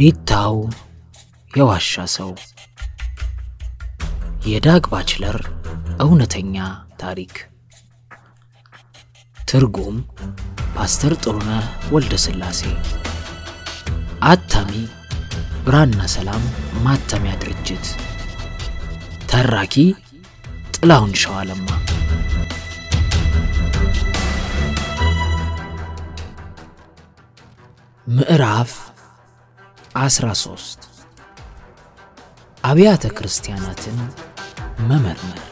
ዲታው የዋሻ ሰው የዳግ ባችለር እውነተኛ ታሪክ ትርጉም ፓስተር ጥሩነህ ወልደ ሥላሴ አታሚ ብራና ሰላም ማተሚያ ድርጅት ተራኪ ጥላሁን ሸዋለማ ምዕራፍ 13 አብያተ ክርስቲያናትን መመርመር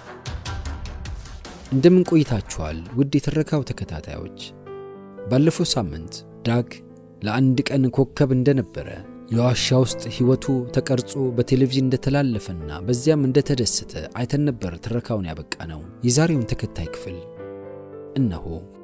እንደምን ቆይታችኋል ውድ የትረካው ተከታታዮች። ባለፈው ሳምንት ዳግ ለአንድ ቀን ኮከብ እንደነበረ የዋሻ ውስጥ ሕይወቱ ተቀርጾ በቴሌቪዥን እንደተላለፈና በዚያም እንደተደሰተ አይተን ነበር ትረካውን ያበቃ ነው። የዛሬውን ተከታይ ክፍል እነሆ።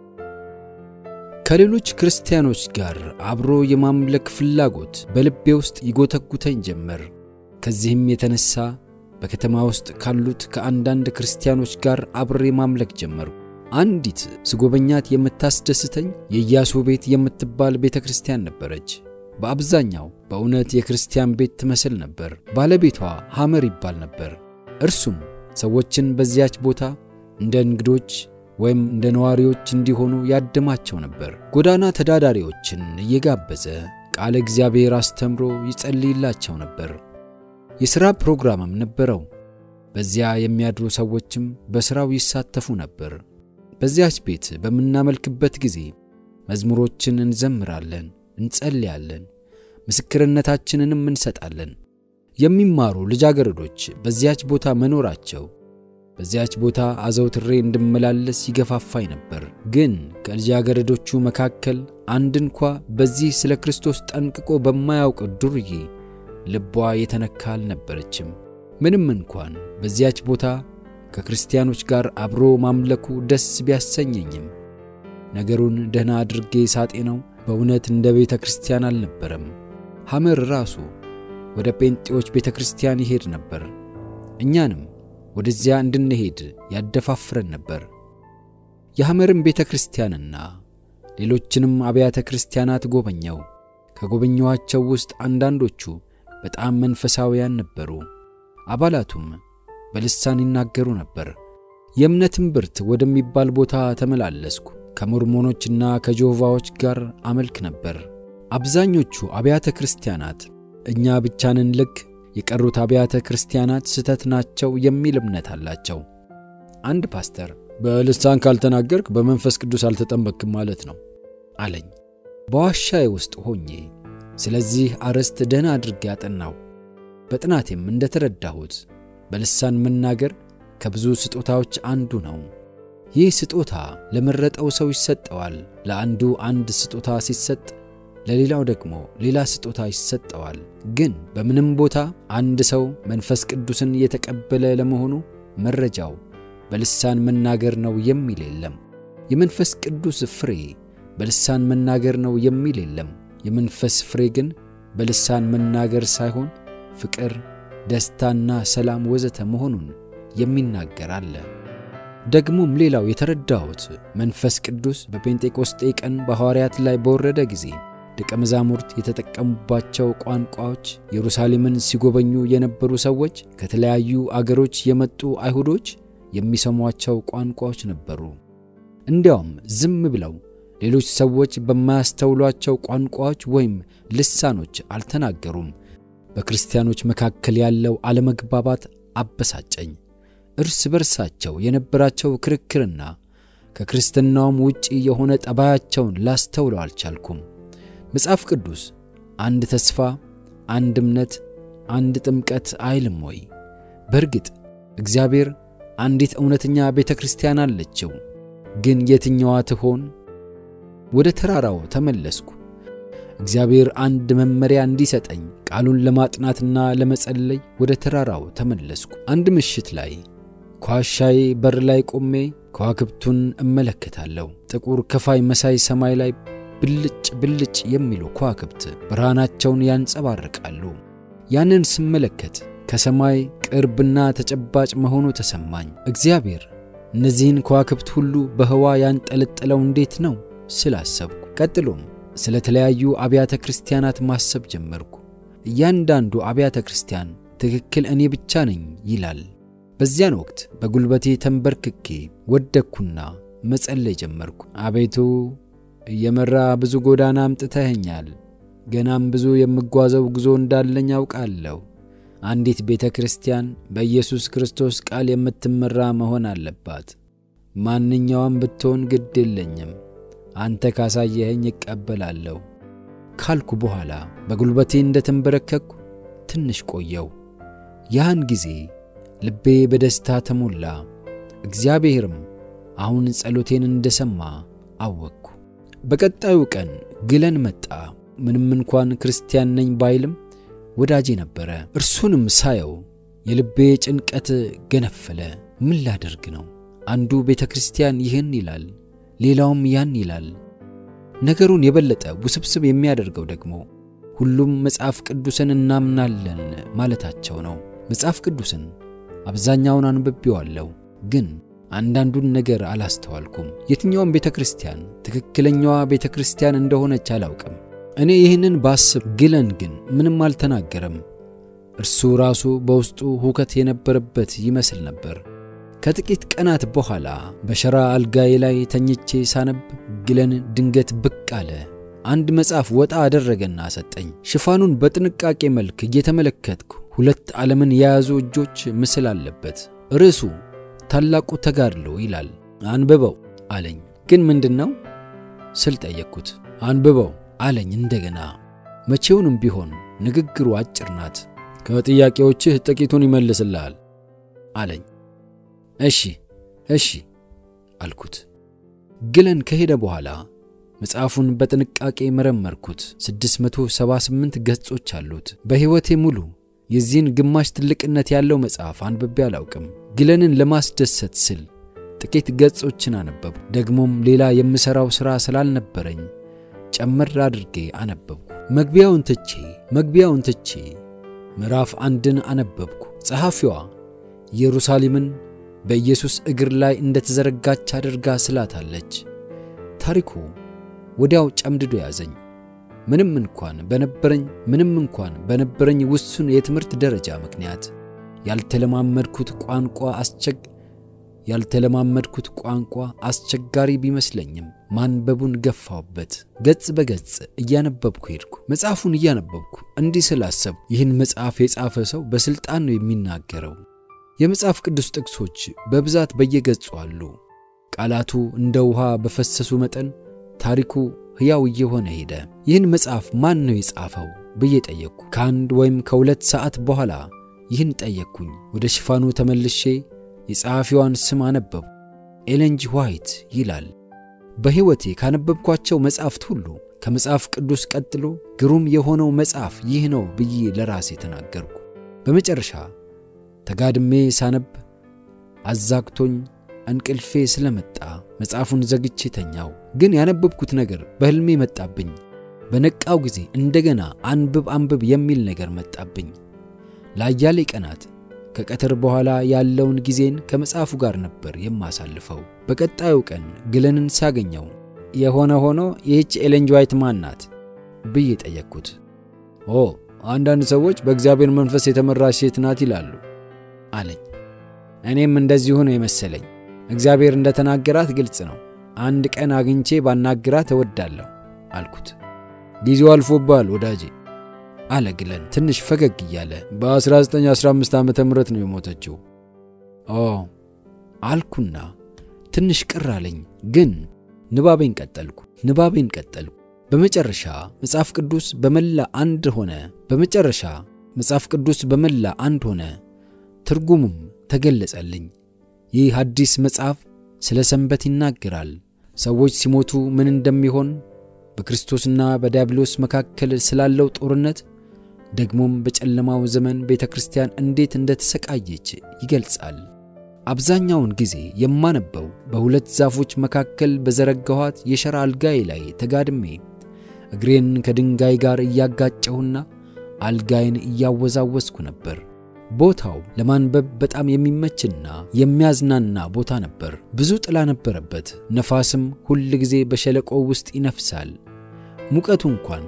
ከሌሎች ክርስቲያኖች ጋር አብሮ የማምለክ ፍላጎት በልቤ ውስጥ ይጎተጉተኝ ጀመር። ከዚህም የተነሳ በከተማ ውስጥ ካሉት ከአንዳንድ ክርስቲያኖች ጋር አብሬ ማምለክ ጀመሩ። አንዲት ስጎበኛት የምታስደስተኝ የኢያሱ ቤት የምትባል ቤተ ክርስቲያን ነበረች። በአብዛኛው በእውነት የክርስቲያን ቤት ትመስል ነበር። ባለቤቷ ሐመር ይባል ነበር። እርሱም ሰዎችን በዚያች ቦታ እንደ እንግዶች ወይም እንደ ነዋሪዎች እንዲሆኑ ያድማቸው ነበር። ጎዳና ተዳዳሪዎችን እየጋበዘ ቃለ እግዚአብሔር አስተምሮ ይጸልይላቸው ነበር። የሥራ ፕሮግራምም ነበረው። በዚያ የሚያድሩ ሰዎችም በሥራው ይሳተፉ ነበር። በዚያች ቤት በምናመልክበት ጊዜ መዝሙሮችን እንዘምራለን፣ እንጸልያለን፣ ምስክርነታችንንም እንሰጣለን። የሚማሩ ልጃገረዶች በዚያች ቦታ መኖራቸው በዚያች ቦታ አዘውትሬ እንድመላለስ ይገፋፋኝ ነበር። ግን ከልጃገረዶቹ መካከል አንድ እንኳ በዚህ ስለ ክርስቶስ ጠንቅቆ በማያውቅ ዱርዬ ልቧ የተነካ አልነበረችም። ምንም እንኳን በዚያች ቦታ ከክርስቲያኖች ጋር አብሮ ማምለኩ ደስ ቢያሰኘኝም ነገሩን ደህና አድርጌ ሳጤነው በእውነት እንደ ቤተ ክርስቲያን አልነበረም። ሐመር ራሱ ወደ ጴንጤዎች ቤተ ክርስቲያን ይሄድ ነበር። እኛንም ወደዚያ እንድንሄድ ያደፋፍረን ነበር። የሐመርን ቤተ ክርስቲያንና ሌሎችንም አብያተ ክርስቲያናት ጎበኘው። ከጎበኘኋቸው ውስጥ አንዳንዶቹ በጣም መንፈሳውያን ነበሩ። አባላቱም በልሳን ይናገሩ ነበር። የእምነትን ብርት ወደሚባል ቦታ ተመላለስኩ። ከሞርሞኖችና ከጆቫዎች ጋር አመልክ ነበር። አብዛኞቹ አብያተ ክርስቲያናት እኛ ብቻንን ልክ የቀሩት አብያተ ክርስቲያናት ስተት ናቸው የሚል እምነት አላቸው። አንድ ፓስተር በልሳን ካልተናገርክ በመንፈስ ቅዱስ አልተጠመክም ማለት ነው አለኝ። በዋሻዬ ውስጥ ሆኜ ስለዚህ አርዕስት ደህና አድርጌ ያጠናው። በጥናቴም እንደተረዳሁት በልሳን መናገር ከብዙ ስጦታዎች አንዱ ነው። ይህ ስጦታ ለመረጠው ሰው ይሰጠዋል። ለአንዱ አንድ ስጦታ ሲሰጥ ለሌላው ደግሞ ሌላ ስጦታ ይሰጠዋል። ግን በምንም ቦታ አንድ ሰው መንፈስ ቅዱስን የተቀበለ ለመሆኑ መረጃው በልሳን መናገር ነው የሚል የለም። የመንፈስ ቅዱስ ፍሬ በልሳን መናገር ነው የሚል የለም። የመንፈስ ፍሬ ግን በልሳን መናገር ሳይሆን ፍቅር፣ ደስታና ሰላም ወዘተ መሆኑን የሚናገር አለ። ደግሞም ሌላው የተረዳሁት መንፈስ ቅዱስ በጴንጤቆስጤ ቀን በሐዋርያት ላይ በወረደ ጊዜ ደቀ መዛሙርት የተጠቀሙባቸው ቋንቋዎች ኢየሩሳሌምን ሲጎበኙ የነበሩ ሰዎች ከተለያዩ አገሮች የመጡ አይሁዶች የሚሰሟቸው ቋንቋዎች ነበሩ። እንዲያውም ዝም ብለው ሌሎች ሰዎች በማያስተውሏቸው ቋንቋዎች ወይም ልሳኖች አልተናገሩም። በክርስቲያኖች መካከል ያለው አለመግባባት አበሳጨኝ። እርስ በርሳቸው የነበራቸው ክርክርና ከክርስትናውም ውጪ የሆነ ጠባያቸውን ላስተውለው አልቻልኩም። መጽሐፍ ቅዱስ አንድ ተስፋ፣ አንድ እምነት፣ አንድ ጥምቀት አይልም ወይ? በእርግጥ እግዚአብሔር አንዲት እውነተኛ ቤተ ክርስቲያን አለችው። ግን የትኛዋ ትሆን? ወደ ተራራው ተመለስኩ። እግዚአብሔር አንድ መመሪያ እንዲሰጠኝ ቃሉን ለማጥናትና ለመጸለይ ወደ ተራራው ተመለስኩ። አንድ ምሽት ላይ ከዋሻዬ በር ላይ ቆሜ ከዋክብቱን እመለከታለሁ። ጥቁር ከፋይ መሳይ ሰማይ ላይ ብልጭ ብልጭ የሚሉ ከዋክብት ብርሃናቸውን ያንጸባርቃሉ። ያንን ስመለከት ከሰማይ ቅርብና ተጨባጭ መሆኑ ተሰማኝ። እግዚአብሔር እነዚህን ከዋክብት ሁሉ በህዋ ያንጠለጠለው እንዴት ነው ስላሰብኩ፣ ቀጥሎም ስለ ተለያዩ አብያተ ክርስቲያናት ማሰብ ጀመርኩ። እያንዳንዱ አብያተ ክርስቲያን ትክክል እኔ ብቻ ነኝ ይላል። በዚያን ወቅት በጉልበቴ ተንበርክኬ ወደቅኩና መጸለይ ጀመርኩ። አቤቱ እየመራ ብዙ ጎዳና አምጥተኸኛል። ገናም ብዙ የምጓዘው ጉዞ እንዳለኝ አውቃለሁ። አንዲት ቤተ ክርስቲያን በኢየሱስ ክርስቶስ ቃል የምትመራ መሆን አለባት። ማንኛውም ብትሆን ግድ የለኝም፣ አንተ ካሳየኸኝ እቀበላለሁ ካልኩ በኋላ በጉልበቴ እንደ ተንበረከኩ ትንሽ ቆየው። ያን ጊዜ ልቤ በደስታ ተሞላ። እግዚአብሔርም አሁን ጸሎቴን እንደሰማ አወቅኩ። በቀጣዩ ቀን ግለን መጣ። ምንም እንኳን ክርስቲያን ነኝ ባይልም ወዳጄ ነበረ። እርሱንም ሳየው የልቤ ጭንቀት ገነፈለ። ምን ላደርግ ነው? አንዱ ቤተ ክርስቲያን ይህን ይላል፣ ሌላውም ያን ይላል። ነገሩን የበለጠ ውስብስብ የሚያደርገው ደግሞ ሁሉም መጽሐፍ ቅዱስን እናምናለን ማለታቸው ነው። መጽሐፍ ቅዱስን አብዛኛውን አንብቤዋለሁ፣ ግን አንዳንዱን ነገር አላስተዋልኩም። የትኛውም ቤተ ክርስቲያን ትክክለኛዋ ቤተ ክርስቲያን እንደሆነች አላውቅም። እኔ ይህንን ባስብ፣ ግለን ግን ምንም አልተናገረም። እርሱ ራሱ በውስጡ ሁከት የነበረበት ይመስል ነበር። ከጥቂት ቀናት በኋላ በሸራ አልጋዬ ላይ ተኝቼ ሳነብ ግለን ድንገት ብቅ አለ። አንድ መጽሐፍ ወጣ አደረገና ሰጠኝ። ሽፋኑን በጥንቃቄ መልክ እየተመለከትኩ ሁለት ዓለምን የያዙ እጆች ምስል አለበት። ርዕሱ ታላቁ ተጋድሎ ይላል። አንብበው አለኝ። ግን ምንድን ነው ስል ጠየቅኩት። አንብበው አለኝ እንደገና። መቼውንም ቢሆን ንግግሩ አጭር ናት። ከጥያቄዎችህ ጥቂቱን ይመልስልሃል አለኝ። እሺ እሺ አልኩት። ግለን ከሄደ በኋላ መጽሐፉን በጥንቃቄ መረመርኩት። 678 ገጾች አሉት። በሕይወቴ ሙሉ የዚህን ግማሽ ትልቅነት ያለው መጽሐፍ አንብቤ አላውቅም። ግለንን ለማስደሰት ስል ጥቂት ገጾችን አነበብኩ። ደግሞም ሌላ የምሠራው ሥራ ስላልነበረኝ ጨመር አድርጌ አነበብኩ። መግቢያውን ትቼ መግቢያውን ትቼ ምዕራፍ አንድን አነበብኩ። ጸሐፊዋ ኢየሩሳሌምን በኢየሱስ እግር ላይ እንደተዘረጋች አድርጋ ስላታለች። ታሪኩ ወዲያው ጨምድዶ ያዘኝ። ምንም እንኳን በነበረኝ ምንም እንኳን በነበረኝ ውሱን የትምህርት ደረጃ ምክንያት ያልተለማመድኩት ቋንቋ አስቸግ ያልተለማመድኩት ቋንቋ አስቸጋሪ ቢመስለኝም ማንበቡን ገፋውበት። ገጽ በገጽ እያነበብኩ ሄድኩ። መጽሐፉን እያነበብኩ እንዲህ ስላሰብኩ ይህን መጽሐፍ የጻፈ ሰው በሥልጣን ነው የሚናገረው። የመጽሐፍ ቅዱስ ጥቅሶች በብዛት በየገጹ አሉ። ቃላቱ እንደ ውሃ በፈሰሱ መጠን ታሪኩ ሕያው እየሆነ ሄደ። ይህን መጽሐፍ ማን ነው የጻፈው ብዬ ጠየቅኩ። ከአንድ ወይም ከሁለት ሰዓት በኋላ ይህን ጠየቅኩኝ። ወደ ሽፋኑ ተመልሼ የጸሐፊዋን ስም አነበቡ። ኤለን ጂ ዋይት ይላል። በሕይወቴ ካነበብኳቸው መጽሐፍት ሁሉ ከመጽሐፍ ቅዱስ ቀጥሎ ግሩም የሆነው መጽሐፍ ይህ ነው ብዬ ለራሴ ተናገርኩ። በመጨረሻ ተጋድሜ ሳነብ አዛግቶኝ እንቅልፌ ስለመጣ መጽሐፉን ዘግቼ ተኛው። ግን ያነበብኩት ነገር በሕልሜ መጣብኝ። በነቃው ጊዜ እንደገና አንብብ አንብብ የሚል ነገር መጣብኝ። ለአያሌ ቀናት ከቀትር በኋላ ያለውን ጊዜን ከመጽሐፉ ጋር ነበር የማሳልፈው። በቀጣዩ ቀን ግለንን ሳገኘው የሆነ ሆኖ ይህች ኤለን ጂ ዋይት ማን ናት ብዬ ጠየቅኩት። ኦ አንዳንድ ሰዎች በእግዚአብሔር መንፈስ የተመራች ሴት ናት ይላሉ አለኝ። እኔም እንደዚሁ ነው የመሰለኝ። እግዚአብሔር እንደተናገራት ግልጽ ነው። አንድ ቀን አግኝቼ ባናግራት እወዳለሁ አልኩት። ጊዜው አልፎባል ወዳጄ አለ ግለን ትንሽ ፈገግ እያለ። በ1915 ዓመተ ምህረት ነው የሞተችው። ኦ አልኩና ትንሽ ቅር አለኝ። ግን ንባቤን ቀጠልኩ ንባቤን ቀጠልኩ። በመጨረሻ መጽሐፍ ቅዱስ በመላ አንድ ሆነ። በመጨረሻ መጽሐፍ ቅዱስ በመላ አንድ ሆነ። ትርጉሙም ተገለጸልኝ። ይህ አዲስ መጽሐፍ ስለ ሰንበት ይናገራል። ሰዎች ሲሞቱ ምን እንደሚሆን፣ በክርስቶስና በዲያብሎስ መካከል ስላለው ጦርነት፣ ደግሞም በጨለማው ዘመን ቤተ ክርስቲያን እንዴት እንደተሰቃየች ይገልጻል። አብዛኛውን ጊዜ የማነበው በሁለት ዛፎች መካከል በዘረጋኋት የሸራ አልጋዬ ላይ ተጋድሜ እግሬን ከድንጋይ ጋር እያጋጨሁና አልጋዬን እያወዛወስኩ ነበር። ቦታው ለማንበብ በጣም የሚመችና የሚያዝናና ቦታ ነበር። ብዙ ጥላ ነበረበት። ነፋስም ሁል ጊዜ በሸለቆው ውስጥ ይነፍሳል። ሙቀቱ እንኳን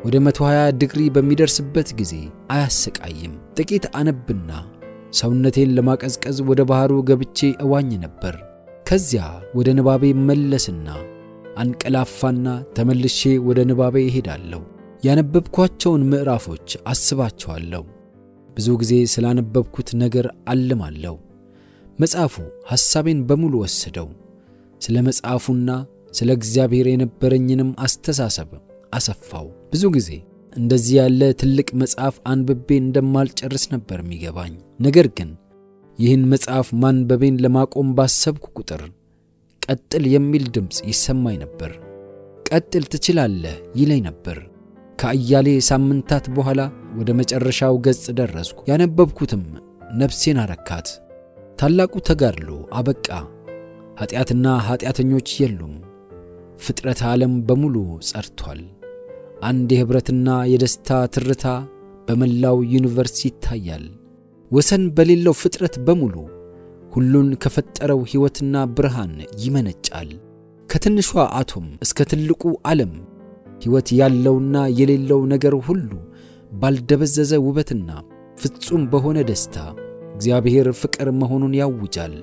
ወደ 120 ዲግሪ በሚደርስበት ጊዜ አያሰቃይም። ጥቂት አነብና ሰውነቴን ለማቀዝቀዝ ወደ ባሕሩ ገብቼ እዋኝ ነበር። ከዚያ ወደ ንባቤ መለስና አንቀላፋና ተመልሼ ወደ ንባቤ እሄዳለሁ። ያነበብኳቸውን ምዕራፎች አስባቸዋለሁ። ብዙ ጊዜ ስላነበብኩት ነገር አልማለሁ። መጽሐፉ ሐሳቤን በሙሉ ወሰደው። ስለ መጽሐፉና ስለ እግዚአብሔር የነበረኝንም አስተሳሰብ አሰፋው። ብዙ ጊዜ እንደዚህ ያለ ትልቅ መጽሐፍ አንብቤ እንደማልጨርስ ነበር የሚገባኝ። ነገር ግን ይህን መጽሐፍ ማንበቤን ለማቆም ባሰብኩ ቁጥር ቀጥል የሚል ድምፅ ይሰማኝ ነበር። ቀጥል ትችላለህ ይለኝ ነበር። ከአያሌ ሳምንታት በኋላ ወደ መጨረሻው ገጽ ደረስኩ። ያነበብኩትም ነፍሴን አረካት። ታላቁ ተጋድሎ አበቃ። ኀጢአትና ኀጢአተኞች የሉም። ፍጥረት ዓለም በሙሉ ጸድቷል። አንድ የኅብረትና የደስታ ትርታ በመላው ዩኒቨርስ ይታያል። ወሰን በሌለው ፍጥረት በሙሉ ሁሉን ከፈጠረው ሕይወትና ብርሃን ይመነጫል። ከትንሿ አቶም እስከ ትልቁ ዓለም ሕይወት ያለውና የሌለው ነገር ሁሉ ባልደበዘዘ ውበትና ፍጹም በሆነ ደስታ እግዚአብሔር ፍቅር መሆኑን ያውጃል።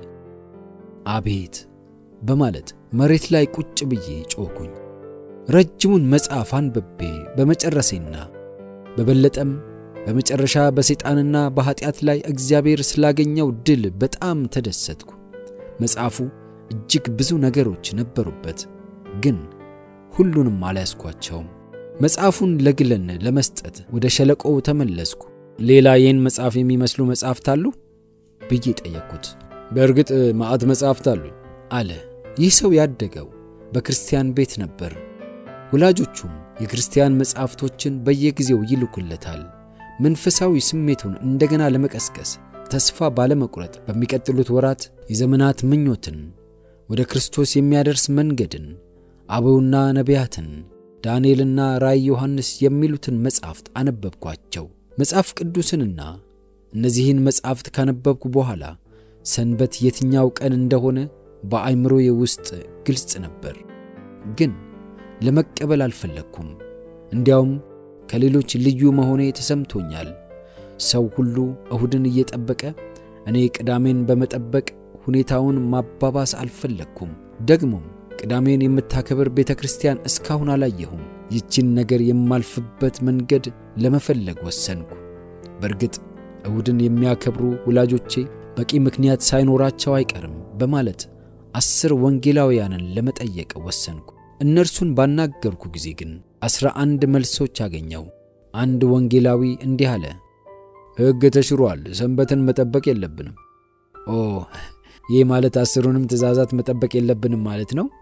አቤት በማለት መሬት ላይ ቁጭ ብዬ ጮኽኩኝ። ረጅሙን መጽሐፍ አንብቤ በመጨረሴና በበለጠም በመጨረሻ በሰይጣንና በኀጢአት ላይ እግዚአብሔር ስላገኘው ድል በጣም ተደሰትኩ። መጽሐፉ እጅግ ብዙ ነገሮች ነበሩበት፣ ግን ሁሉንም አልያዝኳቸውም። መጽሐፉን ለግለን ለመስጠት ወደ ሸለቆው ተመለስኩ። ሌላ ይህን መጽሐፍ የሚመስሉ መጽሐፍት አሉ ብዬ ጠየቅኩት። በእርግጥ ማዕት መጽሐፍት አሉኝ አለ። ይህ ሰው ያደገው በክርስቲያን ቤት ነበር። ወላጆቹም የክርስቲያን መጽሐፍቶችን በየጊዜው ይልኩለታል። መንፈሳዊ ስሜቱን እንደገና ለመቀስቀስ ተስፋ ባለመቁረጥ በሚቀጥሉት ወራት የዘመናት ምኞትን ወደ ክርስቶስ የሚያደርስ መንገድን፣ አበውና ነቢያትን፣ ዳንኤልና ራእይ ዮሐንስ የሚሉትን መጻሕፍት አነበብኳቸው። መጽሐፍ ቅዱስንና እነዚህን መጻሕፍት ካነበብኩ በኋላ ሰንበት የትኛው ቀን እንደሆነ በአእምሮዬ ውስጥ ግልጽ ነበር፣ ግን ለመቀበል አልፈለግኩም። እንዲያውም ከሌሎች ልዩ መሆኔ ተሰምቶኛል። ሰው ሁሉ እሁድን እየጠበቀ እኔ ቅዳሜን በመጠበቅ ሁኔታውን ማባባስ አልፈለግኩም። ደግሞም ቅዳሜን የምታከብር ቤተ ክርስቲያን እስካሁን አላየሁም። ይችን ነገር የማልፍበት መንገድ ለመፈለግ ወሰንኩ። በእርግጥ እሁድን የሚያከብሩ ወላጆቼ በቂ ምክንያት ሳይኖራቸው አይቀርም በማለት አስር ወንጌላውያንን ለመጠየቅ ወሰንኩ። እነርሱን ባናገርኩ ጊዜ ግን አስራ አንድ መልሶች አገኘው። አንድ ወንጌላዊ እንዲህ አለ፣ ሕግ ተሽሯል፣ ሰንበትን መጠበቅ የለብንም። ኦ ይህ ማለት አስሩንም ትእዛዛት መጠበቅ የለብንም ማለት ነው?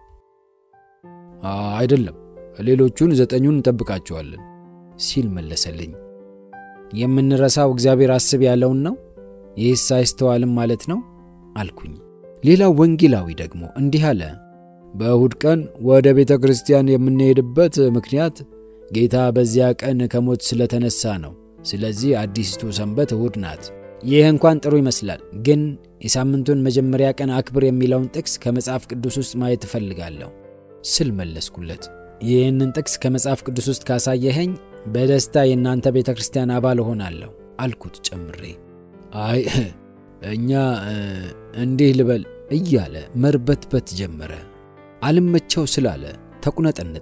አይደለም፣ ሌሎቹን ዘጠኙን እንጠብቃቸዋለን ሲል መለሰልኝ። የምንረሳው እግዚአብሔር አስብ ያለውን ነው? ይህስ አይስተዋልም ማለት ነው አልኩኝ። ሌላው ወንጌላዊ ደግሞ እንዲህ አለ በእሁድ ቀን ወደ ቤተ ክርስቲያን የምንሄድበት ምክንያት ጌታ በዚያ ቀን ከሞት ስለተነሳ ነው። ስለዚህ አዲስቱ ሰንበት እሁድ ናት። ይህ እንኳን ጥሩ ይመስላል፣ ግን የሳምንቱን መጀመሪያ ቀን አክብር የሚለውን ጥቅስ ከመጽሐፍ ቅዱስ ውስጥ ማየት እፈልጋለሁ ስል መለስኩለት። ይህንን ጥቅስ ከመጽሐፍ ቅዱስ ውስጥ ካሳየኸኝ በደስታ የእናንተ ቤተ ክርስቲያን አባል እሆናለሁ አልኩት ጨምሬ። አይ እኛ እንዲህ ልበል እያለ መርበትበት ጀመረ። አልመቸው ስላለ ተቁነጠነጠ።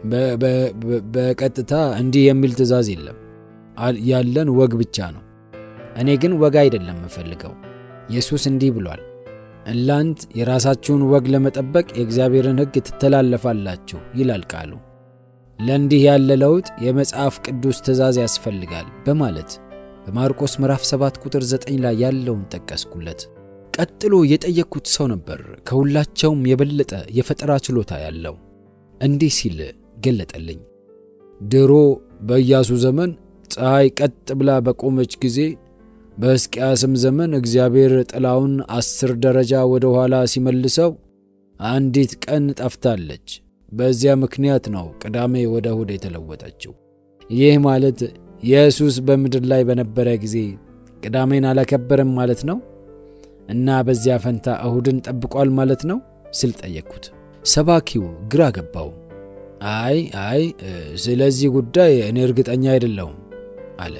በቀጥታ እንዲህ የሚል ትእዛዝ የለም፣ ያለን ወግ ብቻ ነው። እኔ ግን ወግ አይደለም የምፈልገው። ኢየሱስ እንዲህ ብሏል፣ እናንት የራሳችሁን ወግ ለመጠበቅ የእግዚአብሔርን ሕግ ትተላለፋላችሁ ይላል ቃሉ። ለእንዲህ ያለ ለውጥ የመጽሐፍ ቅዱስ ትእዛዝ ያስፈልጋል በማለት በማርቆስ ምዕራፍ 7 ቁጥር 9 ላይ ያለውን ጠቀስኩለት። ቀጥሎ የጠየቅኩት ሰው ነበር ከሁላቸውም የበለጠ የፈጠራ ችሎታ ያለው። እንዲህ ሲል ገለጠልኝ። ድሮ በኢያሱ ዘመን ፀሐይ ቀጥ ብላ በቆመች ጊዜ በሕዝቅያስም ዘመን እግዚአብሔር ጥላውን አስር ደረጃ ወደ ኋላ ሲመልሰው አንዲት ቀን ጠፍታለች። በዚያ ምክንያት ነው ቅዳሜ ወደ እሁድ የተለወጠችው። ይህ ማለት ኢየሱስ በምድር ላይ በነበረ ጊዜ ቅዳሜን አላከበረም ማለት ነው እና በዚያ ፈንታ እሁድን ጠብቋል ማለት ነው ስል ጠየቅኩት። ሰባኪው ግራ ገባው። አይ አይ ስለዚህ ጉዳይ እኔ እርግጠኛ አይደለሁም አለ።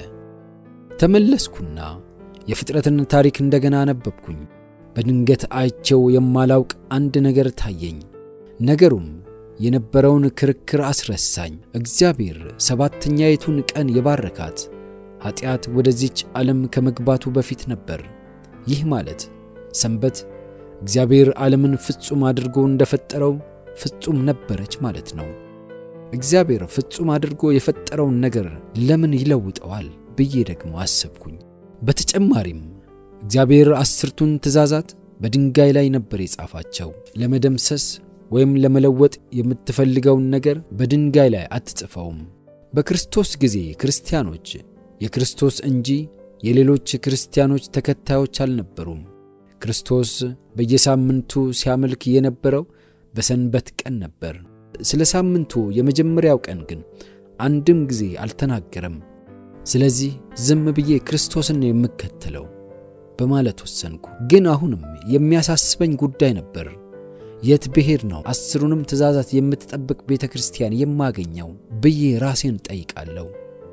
ተመለስኩና የፍጥረትን ታሪክ እንደገና አነበብኩኝ። በድንገት አይቼው የማላውቅ አንድ ነገር ታየኝ። ነገሩም የነበረውን ክርክር አስረሳኝ። እግዚአብሔር ሰባተኛይቱን ቀን የባረካት ኀጢአት ወደዚች ዓለም ከመግባቱ በፊት ነበር። ይህ ማለት ሰንበት እግዚአብሔር ዓለምን ፍጹም አድርጎ እንደፈጠረው ፍጹም ነበረች ማለት ነው። እግዚአብሔር ፍጹም አድርጎ የፈጠረውን ነገር ለምን ይለውጠዋል ብዬ ደግሞ አሰብኩኝ። በተጨማሪም እግዚአብሔር አስርቱን ትእዛዛት በድንጋይ ላይ ነበር የጻፋቸው። ለመደምሰስ ወይም ለመለወጥ የምትፈልገውን ነገር በድንጋይ ላይ አትጽፈውም። በክርስቶስ ጊዜ ክርስቲያኖች የክርስቶስ እንጂ የሌሎች ክርስቲያኖች ተከታዮች አልነበሩም። ክርስቶስ በየሳምንቱ ሲያመልክ የነበረው በሰንበት ቀን ነበር። ስለ ሳምንቱ የመጀመሪያው ቀን ግን አንድም ጊዜ አልተናገረም። ስለዚህ ዝም ብዬ ክርስቶስን ነው የምከተለው በማለት ወሰንኩ። ግን አሁንም የሚያሳስበኝ ጉዳይ ነበር። የት ብሄድ ነው አስሩንም ትእዛዛት የምትጠብቅ ቤተ ክርስቲያን የማገኘው ብዬ ራሴን ጠይቃለሁ።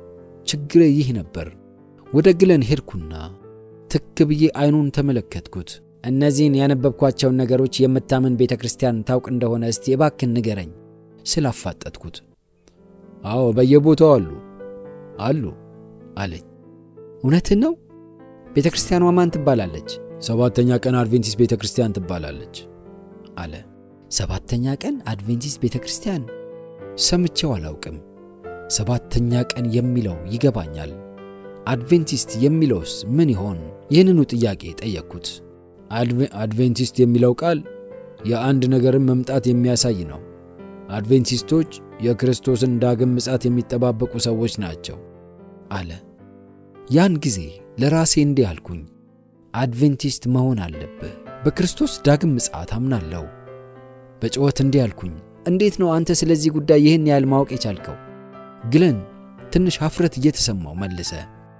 ችግሬ ይህ ነበር። ወደ ግለን ሄድኩና ትክ ብዬ አይኑን ተመለከትኩት። እነዚህን ያነበብኳቸውን ነገሮች የምታምን ቤተ ክርስቲያን ታውቅ እንደሆነ እስቲ እባክን ንገረኝ ስላፋጠጥኩት፣ አዎ በየቦታው አሉ አሉ አለኝ። እውነትን ነው? ቤተ ክርስቲያኗ ማን ትባላለች? ሰባተኛ ቀን አድቬንቲስት ቤተ ክርስቲያን ትባላለች አለ። ሰባተኛ ቀን አድቬንቲስት ቤተ ክርስቲያን ሰምቼው አላውቅም። ሰባተኛ ቀን የሚለው ይገባኛል። አድቬንቲስት የሚለውስ ምን ይሆን? ይህንኑ ጥያቄ ጠየቅኩት። አድቬንቲስት የሚለው ቃል የአንድ ነገርን መምጣት የሚያሳይ ነው። አድቬንቲስቶች የክርስቶስን ዳግም ምጻት የሚጠባበቁ ሰዎች ናቸው አለ። ያን ጊዜ ለራሴ እንዲህ አልኩኝ፣ አድቬንቲስት መሆን አለብህ። በክርስቶስ ዳግም ምጽአት አምናለሁ። በጩኸት እንዲህ አልኩኝ፣ እንዴት ነው አንተ ስለዚህ ጉዳይ ይህን ያህል ማወቅ የቻልከው? ግለን ትንሽ ሀፍረት እየተሰማው መለሰ።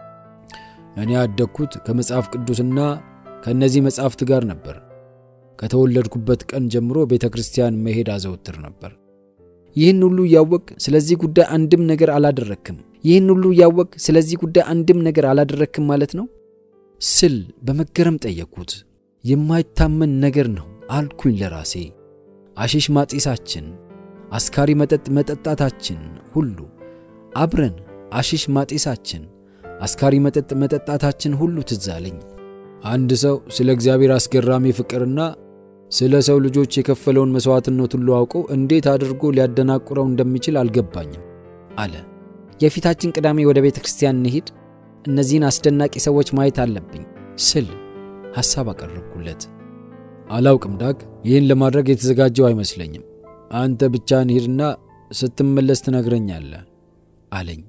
እኔ ያደግኩት ከመጽሐፍ ቅዱስና ከእነዚህ መጻሕፍት ጋር ነበር። ከተወለድኩበት ቀን ጀምሮ ቤተ ክርስቲያን መሄድ አዘውትር ነበር። ይህን ሁሉ እያወቅ ስለዚህ ጉዳይ አንድም ነገር አላደረክም። ይህን ሁሉ እያወቅ ስለዚህ ጉዳይ አንድም ነገር አላደረክም ማለት ነው ስል በመገረም ጠየቅኩት። የማይታመን ነገር ነው አልኩኝ ለራሴ። አሺሽ ማጤሳችን፣ አስካሪ መጠጥ መጠጣታችን ሁሉ አብረን አሺሽ ማጤሳችን፣ አስካሪ መጠጥ መጠጣታችን ሁሉ ትዝ አለኝ። አንድ ሰው ስለ እግዚአብሔር አስገራሚ ፍቅርና ስለ ሰው ልጆች የከፈለውን መሥዋዕትነት ሁሉ አውቆ እንዴት አድርጎ ሊያደናቁረው እንደሚችል አልገባኝም አለ። የፊታችን ቅዳሜ ወደ ቤተ ክርስቲያን እንሂድ፣ እነዚህን አስደናቂ ሰዎች ማየት አለብኝ ስል ሐሳብ አቀረብኩለት። አላውቅም ዳግ፣ ይህን ለማድረግ የተዘጋጀው አይመስለኝም። አንተ ብቻህን ሂድና ስትመለስ ትነግረኛለህ አለኝ።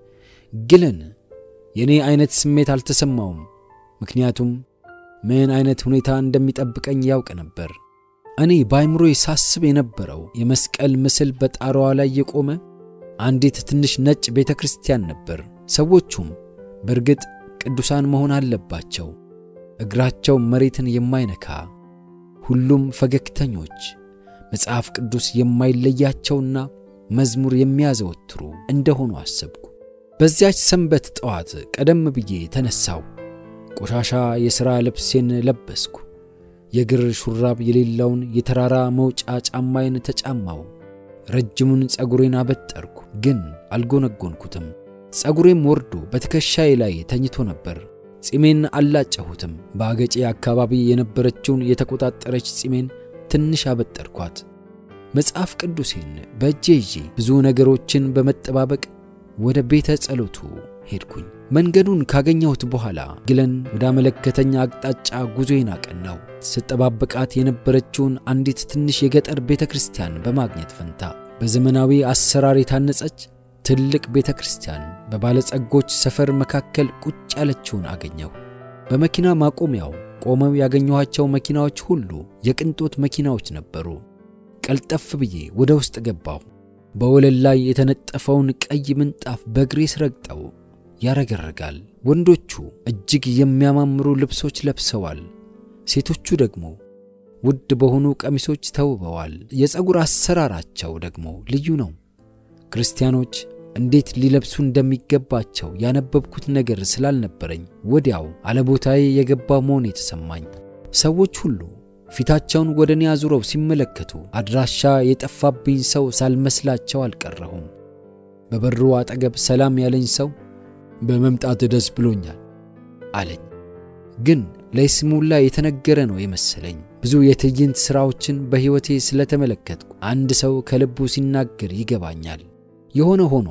ግለን የእኔ አይነት ስሜት አልተሰማውም። ምክንያቱም ምን አይነት ሁኔታ እንደሚጠብቀኝ ያውቅ ነበር። እኔ በአይምሮዬ ሳስብ የነበረው የመስቀል ምስል በጣራዋ ላይ የቆመ አንዲት ትንሽ ነጭ ቤተ ክርስቲያን ነበር። ሰዎቹም በእርግጥ ቅዱሳን መሆን አለባቸው፣ እግራቸው መሬትን የማይነካ ሁሉም ፈገግተኞች፣ መጽሐፍ ቅዱስ የማይለያቸውና መዝሙር የሚያዘወትሩ እንደሆኑ አሰብኩ። በዚያች ሰንበት ጠዋት ቀደም ብዬ ተነሳው። ቆሻሻ የሥራ ልብሴን ለበስኩ። የእግር ሹራብ የሌለውን የተራራ መውጫ ጫማዬን ተጫማው። ረጅሙን ጸጉሬን አበጠርኩ፣ ግን አልጎነጎንኩትም። ጸጉሬም ወርዶ በትከሻዬ ላይ ተኝቶ ነበር። ጺሜን አላጨሁትም። በአገጬ አካባቢ የነበረችውን የተቆጣጠረች ጺሜን ትንሽ አበጠርኳት። መጽሐፍ ቅዱሴን በእጄ ይዤ ብዙ ነገሮችን በመጠባበቅ ወደ ቤተ ጸሎቱ ሄድኩኝ። መንገዱን ካገኘሁት በኋላ ግለን ወዳመለከተኝ አቅጣጫ ጉዞዬን አቀናው። ስጠባበቃት የነበረችውን አንዲት ትንሽ የገጠር ቤተ ክርስቲያን በማግኘት ፈንታ በዘመናዊ አሰራር የታነጸች ትልቅ ቤተ ክርስቲያን በባለጸጎች ሰፈር መካከል ቁጭ ያለችውን አገኘሁ። በመኪና ማቆሚያው ቆመው ያገኘኋቸው መኪናዎች ሁሉ የቅንጦት መኪናዎች ነበሩ። ቀልጠፍ ብዬ ወደ ውስጥ ገባሁ። በወለል ላይ የተነጠፈውን ቀይ ምንጣፍ በእግሬ ስረግጠው ያረገረጋል። ወንዶቹ እጅግ የሚያማምሩ ልብሶች ለብሰዋል። ሴቶቹ ደግሞ ውድ በሆኑ ቀሚሶች ተውበዋል። የፀጉር አሰራራቸው ደግሞ ልዩ ነው። ክርስቲያኖች እንዴት ሊለብሱ እንደሚገባቸው ያነበብኩት ነገር ስላልነበረኝ ወዲያው አለቦታዬ የገባ መሆን የተሰማኝ። ሰዎች ሁሉ ፊታቸውን ወደ እኔ አዙረው ሲመለከቱ አድራሻ የጠፋብኝ ሰው ሳልመስላቸው አልቀረሁም። በበሩ አጠገብ ሰላም ያለኝ ሰው በመምጣት ደስ ብሎኛል አለኝ። ግን ለይስሙላ የተነገረ ነው የመሰለኝ። ብዙ የትዕይንት ሥራዎችን በሕይወቴ ስለተመለከትኩ አንድ ሰው ከልቡ ሲናገር ይገባኛል። የሆነ ሆኖ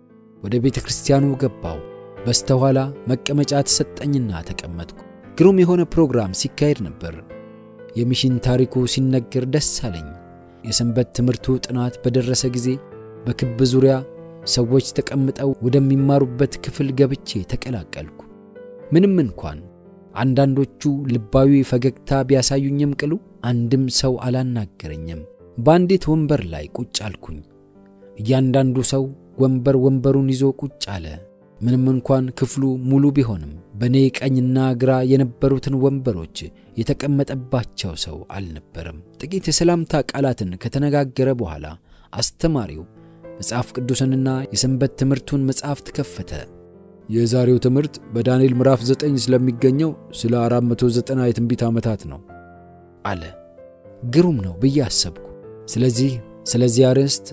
ወደ ቤተ ክርስቲያኑ ገባው። በስተኋላ መቀመጫ ተሰጠኝና ተቀመጥኩ። ግሩም የሆነ ፕሮግራም ሲካሄድ ነበር። የሚሽን ታሪኩ ሲነገር ደስ አለኝ። የሰንበት ትምህርቱ ጥናት በደረሰ ጊዜ በክብ ዙሪያ ሰዎች ተቀምጠው ወደሚማሩበት ክፍል ገብቼ ተቀላቀልኩ። ምንም እንኳን አንዳንዶቹ ልባዊ ፈገግታ ቢያሳዩኝም ቅሉ አንድም ሰው አላናገረኝም። በአንዲት ወንበር ላይ ቁጭ አልኩኝ። እያንዳንዱ ሰው ወንበር ወንበሩን ይዞ ቁጭ አለ። ምንም እንኳን ክፍሉ ሙሉ ቢሆንም በእኔ ቀኝና ግራ የነበሩትን ወንበሮች የተቀመጠባቸው ሰው አልነበረም። ጥቂት የሰላምታ ቃላትን ከተነጋገረ በኋላ አስተማሪው መጽሐፍ ቅዱስንና የሰንበት ትምህርቱን መጽሐፍት ከፈተ። የዛሬው ትምህርት በዳንኤል ምዕራፍ 9 ስለሚገኘው ስለ 490 የትንቢት ዓመታት ነው አለ። ግሩም ነው ብዬ አሰብኩ። ስለዚህ ስለዚህ አርዕስት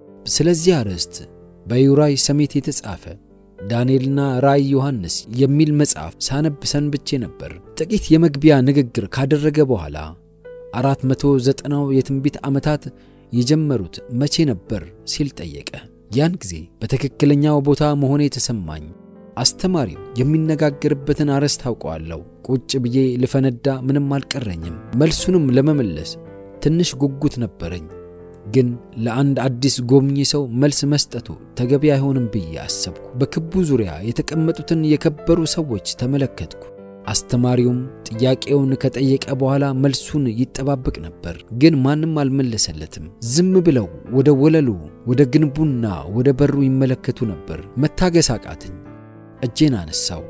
ስለዚህ አርዕስት በዩራይ ሰሜት የተጻፈ ዳንኤልና ራእይ ዮሐንስ የሚል መጽሐፍ ሳነብ ሰንብቼ ነበር። ጥቂት የመግቢያ ንግግር ካደረገ በኋላ አራት መቶ ዘጠናው የትንቢት ዓመታት የጀመሩት መቼ ነበር ሲል ጠየቀ። ያን ጊዜ በትክክለኛው ቦታ መሆኔ የተሰማኝ። አስተማሪው የሚነጋገርበትን አርዕስት ታውቀዋለሁ። ቁጭ ብዬ ልፈነዳ ምንም አልቀረኝም። መልሱንም ለመመለስ ትንሽ ጉጉት ነበረኝ። ግን ለአንድ አዲስ ጎብኚ ሰው መልስ መስጠቱ ተገቢ አይሆንም ብዬ አሰብኩ። በክቡ ዙሪያ የተቀመጡትን የከበሩ ሰዎች ተመለከትኩ። አስተማሪውም ጥያቄውን ከጠየቀ በኋላ መልሱን ይጠባበቅ ነበር። ግን ማንም አልመለሰለትም። ዝም ብለው ወደ ወለሉ፣ ወደ ግንቡና ወደ በሩ ይመለከቱ ነበር። መታገስ አቃተኝ። እጄን አነሳው።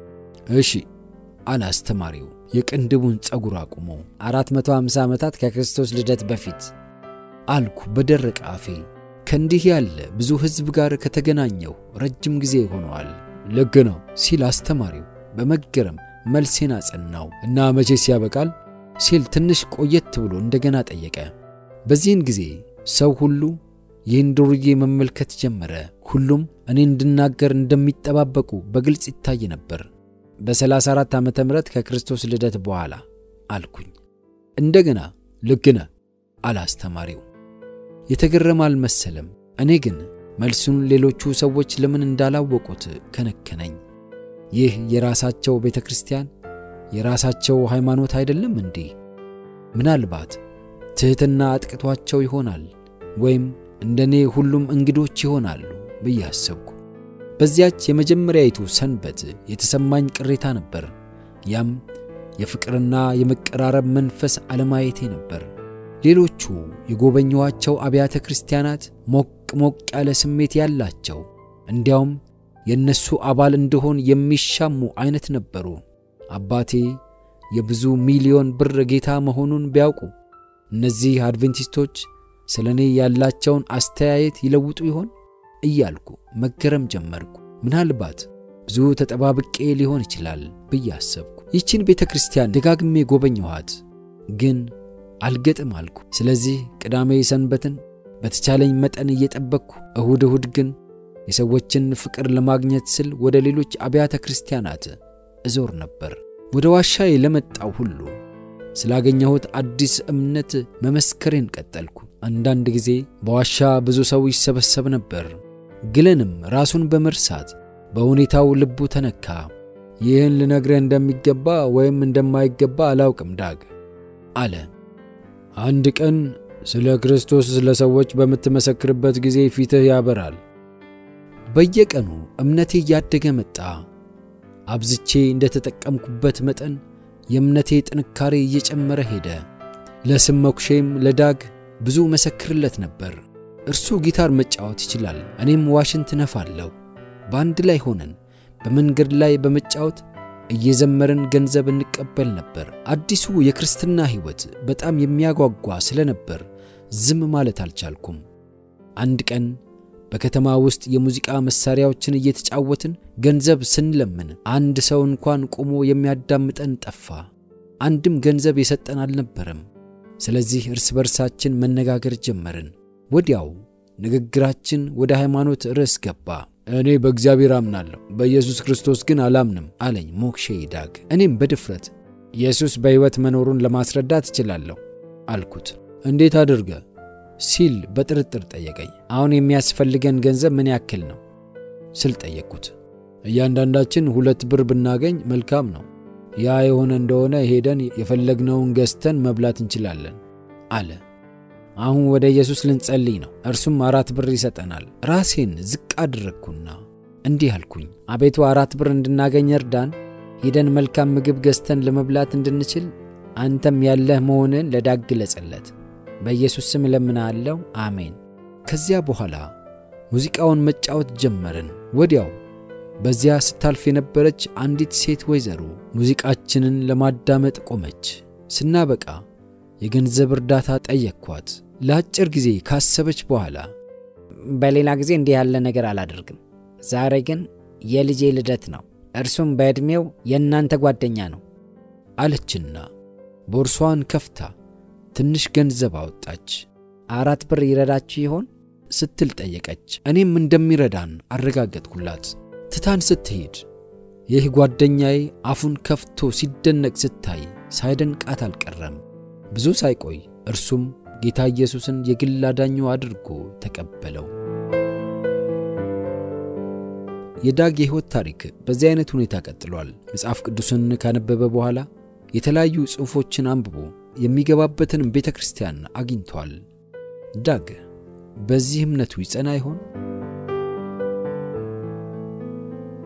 እሺ አለ አስተማሪው የቅንድቡን ጸጉር አቁሞ። 450 ዓመታት ከክርስቶስ ልደት በፊት አልኩ በደረቀ አፌ። ከእንዲህ ያለ ብዙ ሕዝብ ጋር ከተገናኘሁ ረጅም ጊዜ ሆነዋል። ልክ ነው ሲል አስተማሪው በመገረም መልሴን አጸናው። እና መቼስ ያበቃል ሲል ትንሽ ቆየት ብሎ እንደገና ጠየቀ። በዚህን ጊዜ ሰው ሁሉ ይህን ዱርዬ መመልከት ጀመረ። ሁሉም እኔ እንድናገር እንደሚጠባበቁ በግልጽ ይታይ ነበር። በ34 ዓመተ ምህረት ከክርስቶስ ልደት በኋላ አልኩኝ። እንደገና ልክ ነህ አለ አስተማሪው። የተገረመ አልመሰለም። እኔ ግን መልሱን ሌሎቹ ሰዎች ለምን እንዳላወቁት ከነከነኝ። ይህ የራሳቸው ቤተ ክርስቲያን የራሳቸው ሃይማኖት አይደለም እንዴ? ምናልባት ትሕትና አጥቅቷቸው ይሆናል ወይም እንደኔ ሁሉም እንግዶች ይሆናሉ ብዬ አሰብኩ። በዚያች የመጀመሪያይቱ ሰንበት የተሰማኝ ቅሬታ ነበር። ያም የፍቅርና የመቀራረብ መንፈስ አለማየቴ ነበር። ሌሎቹ የጎበኘኋቸው አብያተ ክርስቲያናት ሞቅ ሞቅ ያለ ስሜት ያላቸው እንዲያውም የእነሱ አባል እንደሆን የሚሻሙ አይነት ነበሩ። አባቴ የብዙ ሚሊዮን ብር ጌታ መሆኑን ቢያውቁ እነዚህ አድቬንቲስቶች ስለ እኔ ያላቸውን አስተያየት ይለውጡ ይሆን እያልኩ መገረም ጀመርኩ። ምናልባት ብዙ ተጠባብቄ ሊሆን ይችላል ብዬ አሰብኩ። ይህችን ቤተ ክርስቲያን ደጋግሜ ጎበኘኋት፣ ግን አልገጥም አልኩ። ስለዚህ ቅዳሜ ሰንበትን በተቻለኝ መጠን እየጠበቅኩ፣ እሁድ እሁድ ግን የሰዎችን ፍቅር ለማግኘት ስል ወደ ሌሎች አብያተ ክርስቲያናት እዞር ነበር። ወደ ዋሻዬ ለመጣው ሁሉ ስላገኘሁት አዲስ እምነት መመስከሬን ቀጠልኩ። አንዳንድ ጊዜ በዋሻ ብዙ ሰው ይሰበሰብ ነበር። ግለንም ራሱን በመርሳት በሁኔታው ልቡ ተነካ። ይህን ልነግርህ እንደሚገባ ወይም እንደማይገባ አላውቅም ዳግ አለ። አንድ ቀን ስለ ክርስቶስ ለሰዎች በምትመሰክርበት ጊዜ ፊትህ ያበራል። በየቀኑ እምነቴ እያደገ መጣ። አብዝቼ እንደተጠቀምኩበት መጠን የእምነቴ ጥንካሬ እየጨመረ ሄደ። ለስም መኩሼም ለዳግ ብዙ መሰክርለት ነበር። እርሱ ጊታር መጫወት ይችላል፣ እኔም ዋሽንት ነፋለሁ። በአንድ ላይ ሆነን በመንገድ ላይ በመጫወት እየዘመርን ገንዘብ እንቀበል ነበር። አዲሱ የክርስትና ሕይወት በጣም የሚያጓጓ ስለነበር ዝም ማለት አልቻልኩም። አንድ ቀን በከተማ ውስጥ የሙዚቃ መሳሪያዎችን እየተጫወትን ገንዘብ ስንለምን አንድ ሰው እንኳን ቆሞ የሚያዳምጠን ጠፋ። አንድም ገንዘብ የሰጠን አልነበረም። ስለዚህ እርስ በርሳችን መነጋገር ጀመርን። ወዲያው ንግግራችን ወደ ሃይማኖት ርዕስ ገባ። እኔ በእግዚአብሔር አምናለሁ፣ በኢየሱስ ክርስቶስ ግን አላምንም አለኝ ሞክሼ ዳግ። እኔም በድፍረት ኢየሱስ በሕይወት መኖሩን ለማስረዳት እችላለሁ አልኩት። እንዴት አድርገ ሲል በጥርጥር ጠየቀኝ። አሁን የሚያስፈልገን ገንዘብ ምን ያክል ነው ስል ጠየቅኩት። እያንዳንዳችን ሁለት ብር ብናገኝ መልካም ነው። ያ የሆነ እንደሆነ ሄደን የፈለግነውን ገዝተን መብላት እንችላለን አለ። አሁን ወደ ኢየሱስ ልንጸልይ ነው፣ እርሱም አራት ብር ይሰጠናል። ራሴን ዝቅ አድረግኩና እንዲህ አልኩኝ፣ አቤቱ አራት ብር እንድናገኝ እርዳን። ሄደን መልካም ምግብ ገዝተን ለመብላት እንድንችል አንተም ያለህ መሆንን ለዳግ ግለጽለት። በኢየሱስ ስም እለምናለሁ፣ አሜን። ከዚያ በኋላ ሙዚቃውን መጫወት ጀመርን። ወዲያው በዚያ ስታልፍ የነበረች አንዲት ሴት ወይዘሮ ሙዚቃችንን ለማዳመጥ ቆመች። ስናበቃ የገንዘብ እርዳታ ጠየቅኳት። ለአጭር ጊዜ ካሰበች በኋላ በሌላ ጊዜ እንዲህ ያለ ነገር አላደርግም። ዛሬ ግን የልጄ ልደት ነው፣ እርሱም በዕድሜው የእናንተ ጓደኛ ነው አለችና ቦርሷን ከፍታ ትንሽ ገንዘብ አወጣች። አራት ብር ይረዳችሁ ይሆን ስትል ጠየቀች። እኔም እንደሚረዳን አረጋገጥኩላት። ትታን ስትሄድ ይህ ጓደኛዬ አፉን ከፍቶ ሲደነቅ ስታይ ሳይደንቃት አልቀረም። ብዙ ሳይቆይ እርሱም ጌታ ኢየሱስን የግል አዳኙ አድርጎ ተቀበለው። የዳግ የሕይወት ታሪክ በዚህ አይነት ሁኔታ ቀጥሏል። መጽሐፍ ቅዱስን ካነበበ በኋላ የተለያዩ ጽሑፎችን አንብቦ የሚገባበትንም ቤተ ክርስቲያን አግኝቷል። ዳግ በዚህ እምነቱ ይጸና ይሆን?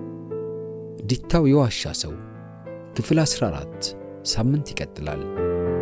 ዲታው የዋሻ ሰው ክፍል 14 ሳምንት ይቀጥላል።